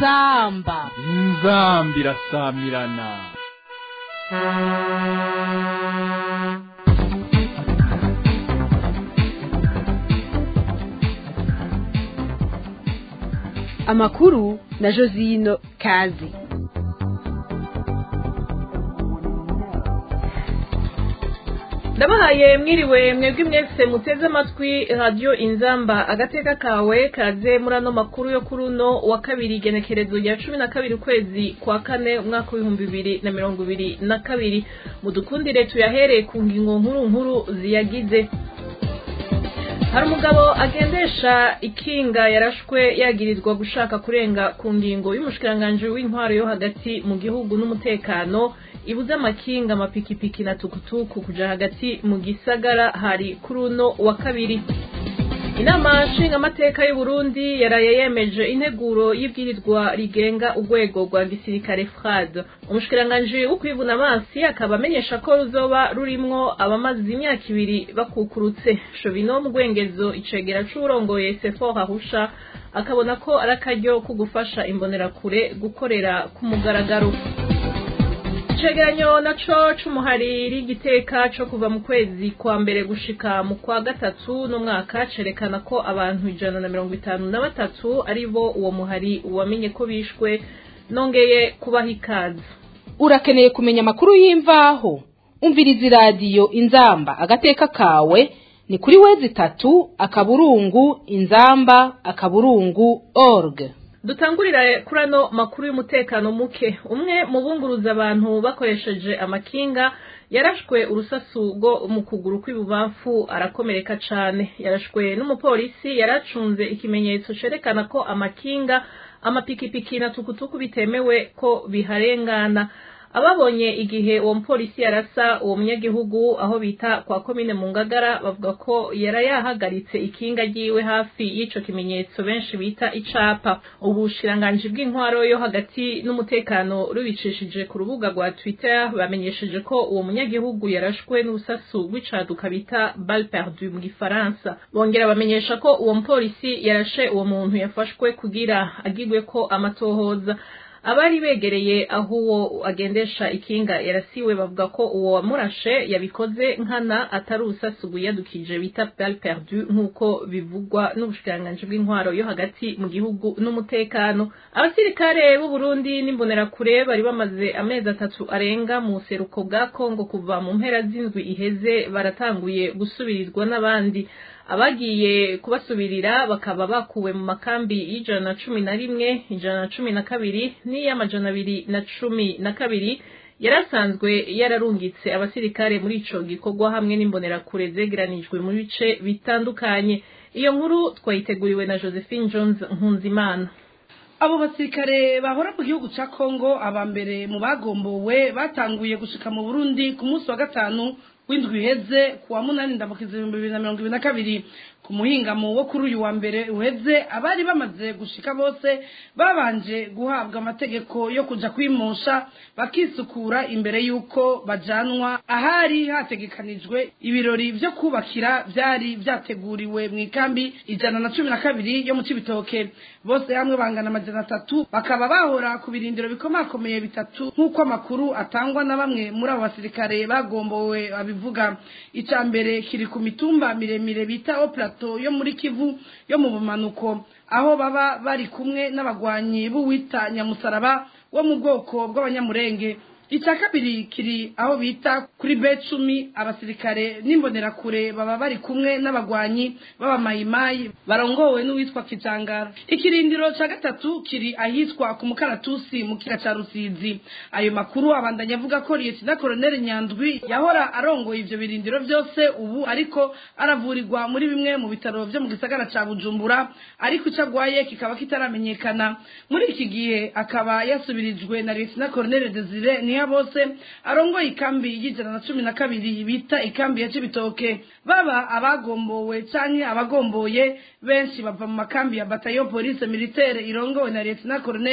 inzamba inzamba irasamirana amakuru na josino kazi ndabahaye mwiriwe mwebwe mwese muteze amatwi radiyo inzamba agateka kawe kaze muri ano makuru yo kuri uno wa kabiri igenekerezo rya cumi na kabiri ukwezi kwa kane umwaka w'ibihumbi bibiri na mirongo ibiri na kabiri mudukundire tuyahereye ku ngingo nkuru nkuru ziyagize hari umugabo agendesha ikinga yarashwe yagirizwa gushaka kurenga ku ngingo y'umushikiranganji w'intwaro yo hagati mu gihugu n'umutekano ibuze amakinga amapikipiki na tukutuku kuja hagati mu gisagara hari kuri uno wa kabiri inama nshingamateka y'u Burundi yaraye yemeje integuro y'ibwirizwa rigenga urwego rwa gisirikare FRAD umushikiranganji wo kwivuna amazi akaba amenyesha ko ruzoba rurimwo abamaze imyaka ibiri bakukurutse Shovino Mugwengezo icegera c'urongoye Sefor Ahusha akabona ko ari akaryo ko gufasha imbonerakure gukorera ku mugaragaro icegeranyo naco c'umuhariri igiteka co kuva mu kwezi kwa mbere gushika mu kwa gatatu n'umwaka cerekana ko abantu ijana na mirongo itanu na batatu ari bo uwo muhari wamenye ko bishwe nongeye kubaha ikaze urakeneye kumenya amakuru y'imvaho umviriza iradiyo inzamba agateka kawe ni kuri wezi itatu akaburungu inzamba akaburungu org dutangurira kuri ano makuru y'umutekano muke umwe mu bunguruza abantu bakoresheje amakinga yarashwe urusasu rwo mu kuguru kw'ibubamfu arakomereka cane yarashwe n'umupolisi yaracunze ikimenyetso cerekana ko amakinga amapikipiki na tukutuku bitemewe ko biharengana ababonye igihe uwo mupolisi yarasa uwo munyagihugu aho bita kwa komine mu ngagara bavuga ko yara yahagaritse ikinga ryiwe hafi y'ico kimenyetso benshi bita icapa ubushiranganji bw'intwaro yo hagati n'umutekano rubicishije ku rubuga rwa twitter bamenyesheje ko uwo munyagihugu yarashwe n'urusasu rw'icaduka bita balle perdu mu gifaransa bongera bamenyesha ko uwo mupolisi yarashe uwo muntu yafashwe kugira agirwe ko amatohoza abari begereye aho uwo agendesha ikinga yarasiwe bavuga ko uwo wamurashe yabikoze nkana atari urusasu rwiyadukije bita balle perdu nk'uko bivugwa n'ubushikiranganji bw'intwaro yo hagati mu gihugu n'umutekano abasirikare b'u Burundi n'imbonerakure bari bamaze amezi atatu arenga mu seruko bwa Kongo kuva mu mpera z'indwi iheze baratanguye gusubirizwa n'abandi abagiye kubasubirira bakaba bakuwe mu makambi y'ijana na cumi na rimwe ijana na cumi na kabiri n'iy'amajana abiri na cumi na kabiri yarasanzwe yararungitse abasirikare muri ico gikorwa hamwe n'imbonerakure zegeranijwe mu bice bitandukanye iyo nkuru twayiteguriwe na josephine jones nkunzimana abo basirikare bahora mu gihugu ca kongo aba mbere mu bagombowe batanguye gushika mu burundi ku munsi wa gatanu w'indwi iheze ku wa munani ndamukiza ibihumbi bibiri na mirongo ibiri na kabiri ku muhingamo wo kuri uyu wa mbere uheze abari bamaze gushika bose babanje guhabwa amategeko yo kuja kwimosha bakisukura imbere y'uko bajanwa ahari hategekanijwe ibirori vyo kubakira vyari vyateguriwe mu ikambi ijana na cumi na kabiri yo mu cibitoke bose hamwe bangana amajana atatu bakaba bahora ku birindiro bikomakomeye bitatu nk'uko amakuru atangwa na bamwe muri abo basirikare bagombowe babivuga ica mbere kiri ku mitumba miremire bita oplato yo muri kivu yo mu bumanuko aho baba bari kumwe n'abagwanyi b'uwita nyamusaraba wo mu bwoko bw'abanyamurenge icya kabiri kiri aho bita kuri be cumi abasirikare n'imbonerakure baba bari kumwe n'abagwanyi b'abamayimayi barongowe n'uwitwa kijangara ikirindiro cya gatatu kiri ahitwa ku mukaratusi mu kiga cya rusizi ayo makuru abandanya avuga ko liyetina koroneli nyandwi yahora arongoye ivyo birindiro byose ubu ariko aravurirwa muri bimwe mu bitaro byo mu gisagara ca bujumbura ariko icyo agwaye kikaba kitaramenyekana muri iki gihe akaba yasubirijwe na liyetina koroneli desire niyo bose arongoye ikambi y'ijana na cumi na kabiri bita ikambi ya cibitoke baba abagombowe canke abagomboye benshi bava mu makambi ya batayo police militaire irongowe na lieutenant colonel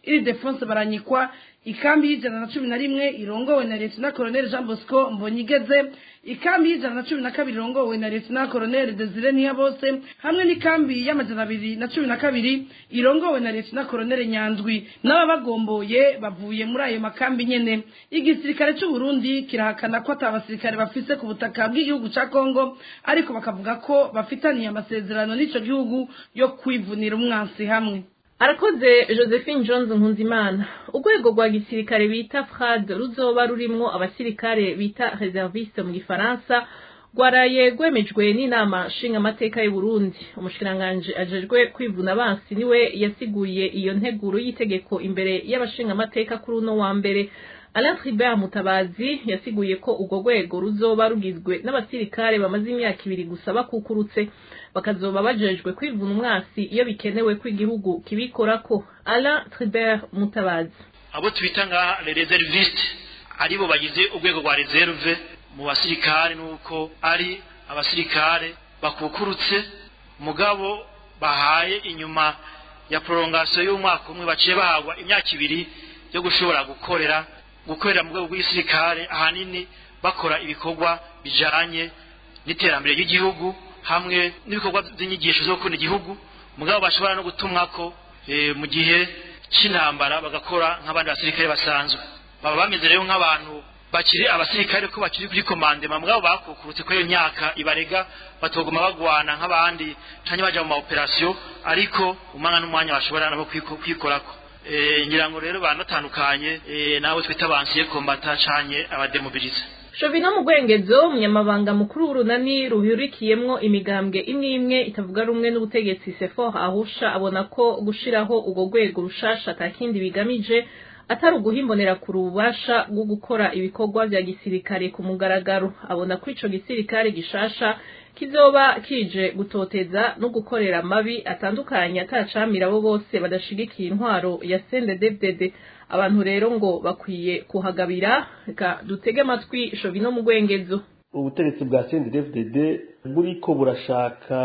iri defonse baranyikwa ikambi y'ijana na cumi na rimwe irongowe na leta koloneli jean bosco mbonyigeze ikambi y'ijana na cumi na kabiri irongowe na leta koloneli desire ntiyabose hamwe n'ikambi y'amajana abiri na cumi na kabiri irongowe na leta koloneli nyandwi n'ababagomboye bavuye muri ayo makambi nyene igisirikare c'u Burundi kirahakana ko ata basirikare bafise ku butaka bw'igihugu ca Kongo ariko bakavuga ko bafitaniye amasezerano n'ico gihugu yo kwivunira umwansi hamwe arakoze josephine jones nkunzimana urwego rwa gisirikare bita frad ruzoba rurimwo abasirikare bita reserviste mu gifaransa rwaraye rwemejwe n'inama nshingamateka y'u Burundi umushikiranganji ajejwe kwivuna abansi niwe yasiguye iyo nteguro y'itegeko imbere y'abashingamateka kuri uno wa mbere Alain Tribert Mutabazi yasiguye ko urwo rwego ruzoba rugizwe n'abasirikare bamaze imyaka ibiri gusa bakukurutse bakazoba bajejwe kwivuna umwasi iyo bikenewe ko igihugu kibikorako Alain Tribert Mutabazi abo twita ngaha les reservistes aribo bagize urwego rwa reserve mu basirikare nuko ari abasirikare bakukurutse mugabo bahaye inyuma ya prolongation y'umwaka umwe baciye bahagwa imyaka ibiri yo gushobora gukorera gukorera mu rwego rw'igisirikare ahanini bakora ibikorwa bijanye n'iterambere ry'igihugu hamwe n'ibikorwa by'inyigisho zo gukunda igihugu mugabo bashobora no gutumwako e, mu gihe c'intambara bagakora nk'abandi basirikare basanzwe baba bameze rero nk'abantu bakiri abasirikare ko bakiri kuri komandema mugabo bakukurutse ko iyo myaka ibarega batoguma bagwana nk'abandi canke baja mu maoperasiyo ariko umwanya n'umwanya bashobora nabo kwikorako ngira ngo rero banatandukanye nabo twita abansiye kombata canke abademobilize Shovino mu Gwengezo umunyamabanga mukuru w'urunani ruhurikiyemwo imigambwe imwe imwe itavuga rumwe n'ubutegetsi Sefor ahusha abona ko gushiraho ubwo rwego rushasha atakindi bigamije atari uguhimbonera ku rubasha rwo gukora ibikorwa vya gisirikare ku mugaragaro abona ko ico gisirikare gishasha kizoba kije gutoteza no gukorera amabi atandukanye atacamira abo bose badashigikiye intwaro ya CNDD-FDD abantu rero ngo bakwiye kuhagabira reka dutege amatwi Shovino mu Gwengezo ubutegetsi bwa CNDD-FDD buriko burashaka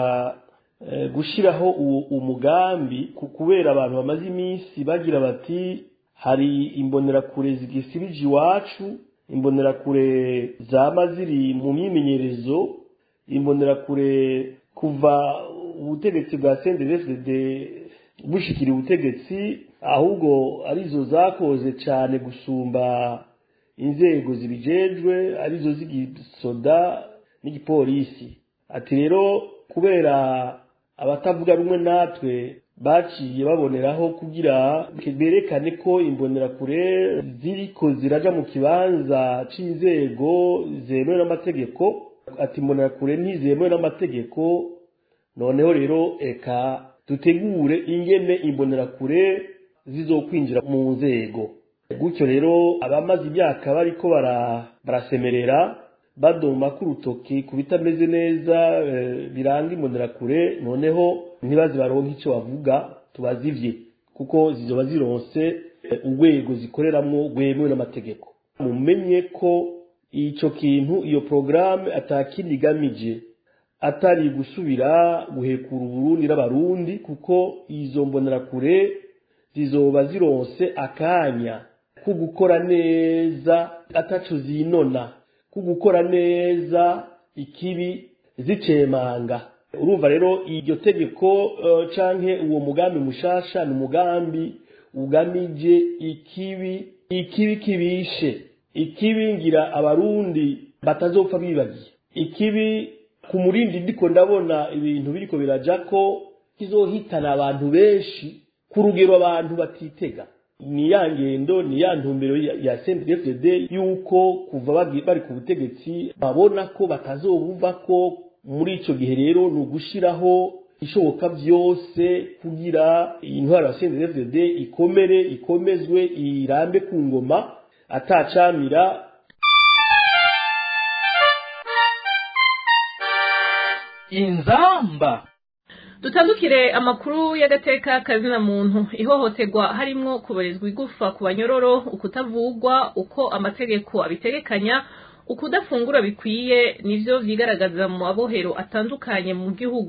gushiraho umugambi kubera abantu bamaze iminsi bagira bati hari imbonerakure zigisirije iwacu imbonerakure zama ziri mu myimenyerezo imbonerakure kuva ubutegetsi bwa CNDD-FDD bushikira ubutegetsi ahubwo arizo zakoze cyane gusumba inzego zibijejwe arizo z'igisoda n'igipolisi ati rero kubera abatavuga rumwe natwe baciye baboneraho kugira berekane ko imbonerakure ziriko ziraja mu kibanza c'inzego zemewe n'amategeko ati imbonerakure ntizemewe n'amategeko noneho rero eka dutegure ingene imbonerakure zizokwinjira mu nzego gutyo rero abamaze imyaka bariko barasemerera badoma k'urutoki ku bitameze neza biranga imbonerakure noneho ntibaze baronke icyo bavuga tubazivye kuko zizoba zironse urwego zikoreramwo rwemewe n'amategeko mumenye ko ico kintu iyo porogaramu atakindi igamije atari gusubira guhekura uburundi n'abarundi kuko izo mbonerakure zizoba zironse akanya ko gukora neza ataco zinona ko gukora neza ikibi zicemanga urumva rero iryo tegeko uh, canke uwo mugambi mushasha ni umugambi ugamije ikibi ikibi kibishe ikibi ngira abarundi batazopfa bibagiye ikibi ku murindi ndiko ndabona ibintu biriko biraja ko kizohitana abantu benshi ku rugero abantu batitega ni ya ngendo ni ya ntumbero ya CNDD-FDD yuko kuva bari ku butegetsi babona ko batazobuva ko muri ico gihe rero ni ugushiraho ishoboka byose kugira intwaro ya CNDD-FDD ikomere ikomezwe irambe ku ngoma atacamira inzamba dutandukire amakuru y'agateka kazina muntu ihohoterwa harimwo kubarizwa igufa ku banyororo ukutavugwa uko amategeko abitegekanya ukudafungura bikwiye nivyo vyigaragaza mu mabohero atandukanye mu gihugu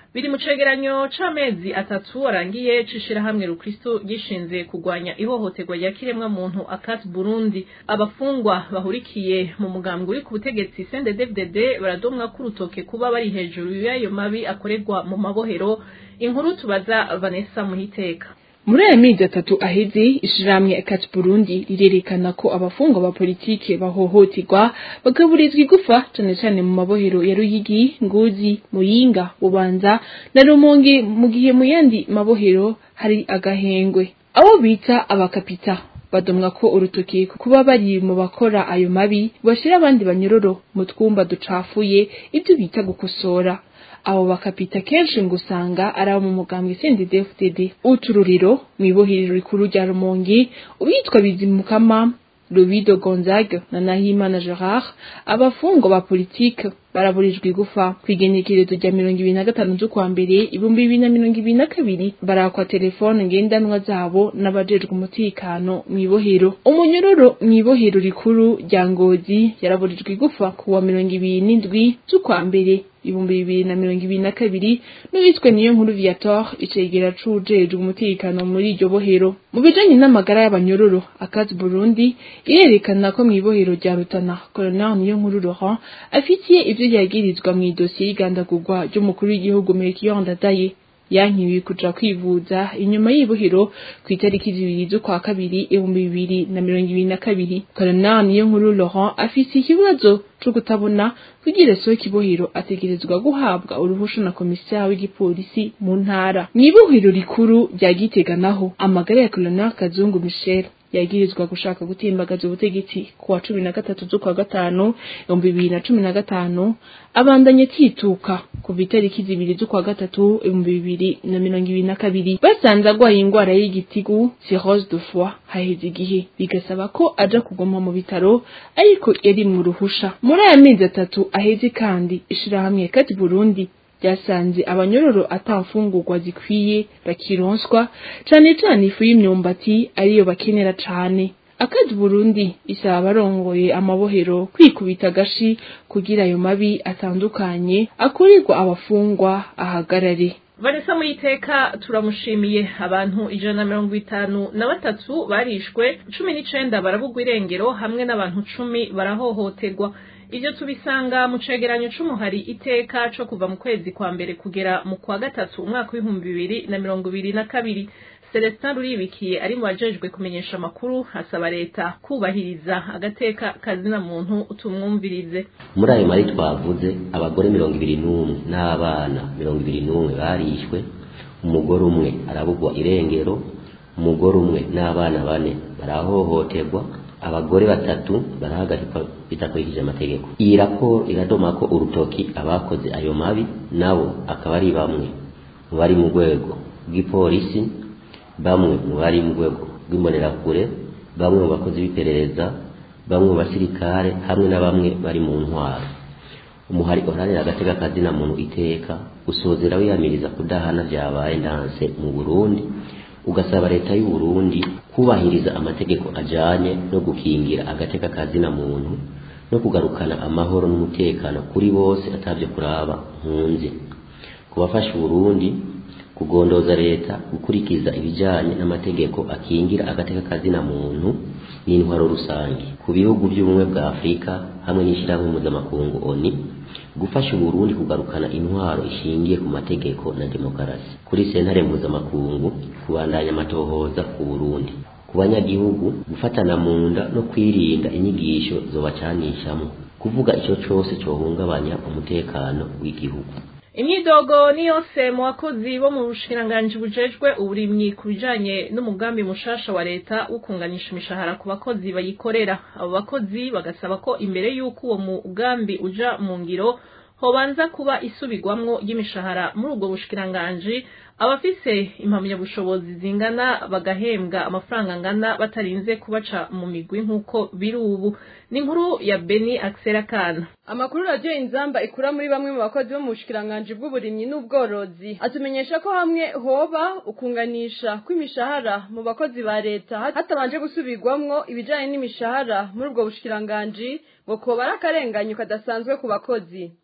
biri mu cegeranyo c'amezi atatu arangiye c'ishirahamwe rukristo gishinze kugwanya ihohoterwa rya kiremwa muntu akat burundi abafungwa bahurikiye mu mugambwe uri ku butegetsi cnddfdd baradomwa ko urutoke kuba bari hejuru y'ayo mabi akorerwa mu mabohero inkuru tubaza vanessa muhiteka muri aya mezi atatu aheze ishirahamwe akati burundi rirerekana ko abafungwa ba politike bahohoterwa bagaburizwa igufa cane cane mu mabohero ya ruyigi ngozi muyinga bubanza na rumonge mu gihe mu yandi mabohero hari agahengwe abo bita abakapita badomwa ko urutoki kuba bari mu bakora ayo mabi bashira abandi banyororo mu twumba ducafuye ibyo bita gukosora abo bakapita kenshi ngo usanga ari abo mu mugambwe CNDD-FDD utururiro mu ibohero rikuru rya Rumonge uwitwa Bizimukama Lubido Gonzague na Nahimana Gerard abafungwa ba politike baraburijwe igufa kwigenekerezo rya mirongo ibiri na gatanu z'ukwa mbere ibihumbi bibiri na mirongo ibiri na kabiri barakwa telefone ngendanwa zabo n'abajejwe umutekano mu ibohero umunyororo mu ibohero rikuru rya ngozi yaraburijwe igufa ku wa mirongo ibiri n'indwi z'ukwa mbere ibihumbi bibiri na mirongo ibiri na kabiri n'uwitwe niyo nkuru viator icegera c'uwujejwe umutekano muri iryo bohero mu bijanye n'amagara y'abanyororo akazi burundi irerekana ko mu ibohero rya rutana colonel niyo nkuru laurent afitiye ivyo yagirizwa mu idosiye y'igandagurwa ry'umukuru w'igihugu melchior ndadaye yankiwe kuja kwivuza inyuma y'ibohero ku itariki zibiri z'ukwa kabiri ibihumbi bibiri na mirongo ibiri na kabiri colonel niyo nkuru laurent afise ikibazo co kutabona kugira sohoka ibohero ategerezwa guhabwa uruhusha na komisari w'igipolisi mu ntara mw'ibohero rikuru rya gitega naho amagara ya colonel kazungu michel yagirizwa gushaka gutimbagaza ubutegetsi ku wa cumi na gatatu z'ukwa gatanu ibihumbi bibiri na cumi na gatanu abandanye tituka kuva itariki zibiri z'ukwa gatatu ibihumbi bibiri na mirongo ibiri na kabiri basanze agwaye ingwara y'igitigu cirrhose de foie haheze igihe bigasaba ko aja kuguma mu bitaro ariko yari mu ruhusha muri aya mezi atatu aheze kandi ishirahamwe kati burundi ryasanze abanyororo atafungurwa zikwiye bakironswa cane cane ifu y'imyumbati ariyo bakenera cane akazi burundi isaba abarongoye amabohero kwikubita agashi kugira ayo mabi atandukanye akorerwa abafungwa ahagarare vanessa muyiteka turamushimiye abantu ijana na mirongo itanu na batatu barishwe cumi n'icenda barabugwa irengero hamwe n'abantu cumi barahohoterwa ivyo tubisanga mu cegeranyo c'umuhari iteka co kuva mu kwezi kwa mbere kugera mu kwa gatatu umwaka w'ibihumbi bibiri na mirongo ibiri na kabiri celestin ruribikiye ari mu bajejwe kumenyesha amakuru asaba leta kubahiriza agateka kazina muntu tumwumvirize muri ayo mari twavuze abagore mirongo ibiri n'umwe n'abana mirongo ibiri n'umwe barishwe umugore umwe arabugwa irengero umugore umwe n'abana bane barahohoterwa abagore batatu barahagarikwa bidakurikije amategeko iyi raporo iradoma ko urutoki abakoze ayo mabi nabo akaba ari bamwe mu bari mu rwego rw'ipolisi bamwe mu bari mu rwego rw'imbonerakure bamwe mu bakozi b'iperereza bamwe mu basirikare hamwe na bamwe bari mu ntwaro umuhari uharanira agateka kazina muntu iteka usozera wiyamiriza kudahana byabaye ndanse mu burundi ugasaba leta y'u Burundi kubahiriza amategeko ajanye no gukingira agateka kazina muntu no kugarukana amahoro n'umutekano kuri bose atavyo kuraba nkunzi kubafasha Burundi kugondoza leta gukurikiza ibijanye n'amategeko akingira agateka kazina muntu n'intwaro rusange ku bihugu by'ubumwe bwa Afurika hamwe n'ishyirahamwe mpuzamakungu ONU gufasha Burundi kugarukana intwaro ishingiye ku mategeko na demokarasi kuri sentare mpuzamakungu kubandanya amatohoza ku Burundi ku banyagihugu gufatana mu nda no kwirinda inyigisho zobacanishamo kuvuga icyo cyose cyohungabanya umutekano w'igihugu imyidogo ni yose mu bakozi bo mu bushikiranganji bujejwe uburimyi ku bijanye n'umugambi mushasha wa leta wo kunganisha imishahara ku bakozi bayikorera abo bakozi bagasaba ko imbere y'uko uwo mugambi uja mu ngiro hobanza kuba isubirwamwo ry'imishahara muri ubwo bushikiranganji abafise impamyabushobozi zingana bagahembwa amafaranga angana batarinze kubaca mu migwi nk'uko biri ubu ni inkuru ya beni akisera kana amakuru radiyo inzamba ikura muri bamwe mu bakozi bo mu bushikiranganji bw'uburimyi n'ubworozi atumenyesha ko hamwe hoba ukunganisha kw'imishahara mu bakozi ba leta hatabanje gusubirwamwo ibijanye n'imishahara muri ubwo bushikiranganji ngo koba ari akarenganyo kadasanzwe ku bakozi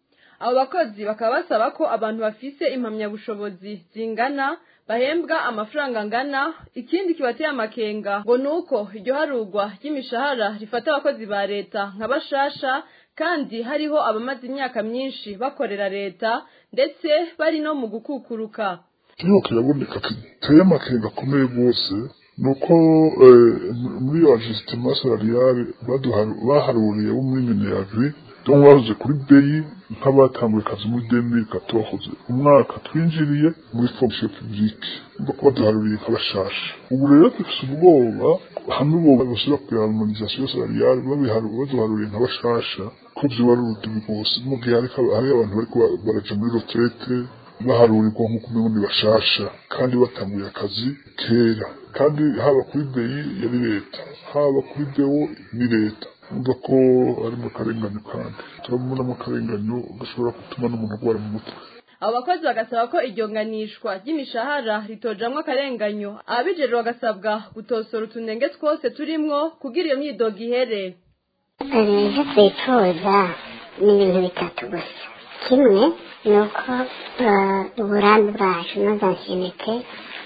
abo bakozi bakaba basaba ko abantu bafise impamyabushobozi zingana bahembwa amafaranga angana ikindi kibateye amakenga ngo nuko iryo harugwa ry'imishahara rifata abakozi ba leta nka bashasha kandi hariho abamaze imyaka myinshi bakorera leta ndetse bari no mu gukukuruka kiriho kiraboneka kiteye amakenga akomeye rwose ni uko muri iyo ajisitima salariale baharuriye bo muri mineyagri donc bahoze kuri beyi nk'abatanguye akazi muri demiri katohoze umwaka twinjiriye muri fonction publique ngo kuba duharuriye nk'abashasha ubu rero dufise ubwoba hamwe bo basubira kugira harmonisation salariale baduharuriye nk'abashasha ko vyoba ari urudubi rwose mu gihe hari abantu bariko baraja muri retraite baharurirwa nk'uko umengo ni bashasha kandi batanguye akazi kera kandi haba kuri beyi yari leta haba kuri bewo ni leta umva ko ari mu karenganyo kandi turabona mu karenganyo gashobora gutuma n'umuntu arwara mu mutwe abo bakozi bagasaba ko iryo nganishwa ry'imishahara ritojamwo akarenganyo ababijejwe bagasabwa gutosora utunenge twose turimwo kugira iyo myidogo ihere ivyo twifuza ni ibintu bitatu gusa kimwe ni uko uburambe bwacu n'uzansinite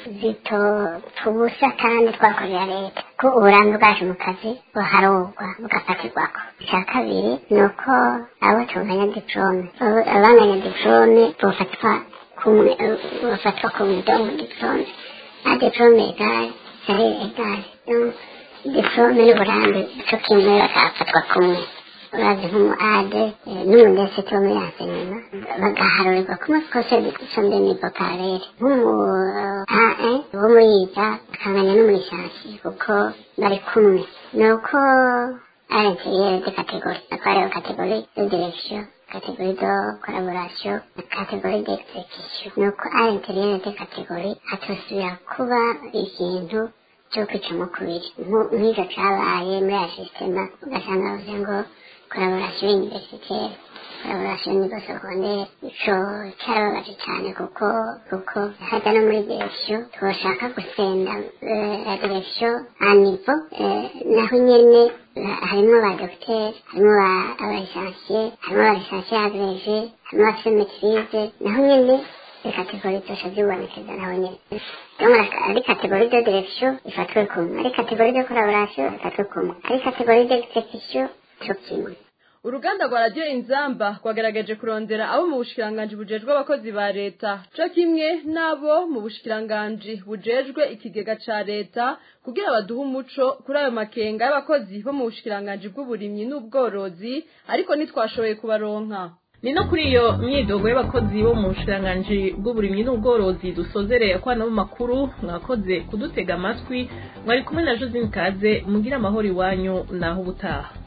zitotubusa kandi twakorera leta ko uburambe bwacu mu kazi buharugwa bugafatirwako icya kabiri ni uko abo tunganya diplome abanganya diplome bofatwa kumwe bafatwa kumwe donc diplome na diplome egale sari egale diplome n'uburambe co kimwe bakafatwa kumwe urazi nk'umu ade n'umudesite wo muri ansenyema bagaharurirwa kumwe kose sonde nivo karere nk'umu ae wo muri yiga akanganya no muri shansi kuko bari kumwe ni uko ari interiyere de kategori akaba kategori de direction kategori de collaboration na kategori d'execution ni uko ari interiyere de kategori hatosubira kuba ikintu cyo kwicamo kubiri nk'icyo cabaye muri ya sistema ugasanga bavuze ngo collaboration universitaire collaboration niveau secondaire ico carababaje cane kuko kuko hajya no muri direction twoshaka gusenda la direction a niveau naho nyene harimwo ba docteur harimwo abalisansiye harimwo abalisansiye agrege harimwo abafise maitrise naho nyene kategori zose zibonekeza naho nyene donc ari kategori de direction ifatwe kumwe ari kategori de collaboration ifatwe kumwe ari kategori d'execution cyo kimwe uruganda rwa radiyo inzamba rwagerageje kurondera abo mu bushikiranganji bujejwe abakozi ba leta co kimwe n'abo mu bushikiranganji bujejwe ikigega ca leta kugira baduhe umuco kuri ayo makenga y'abakozi bo mu bushikiranganji bw'uburimyi n'ubworozi ariko ntitwashoboye kubaronka ni no kuri iyo myidogo y'abakozi bo mu bushikiranganji bw'uburimyi n'ubworozi dusozereye kwana mu makuru mwakoze kudutega amatwi mwari kumwe na josine kaze mugira amahoro iwanyu naho ubutaha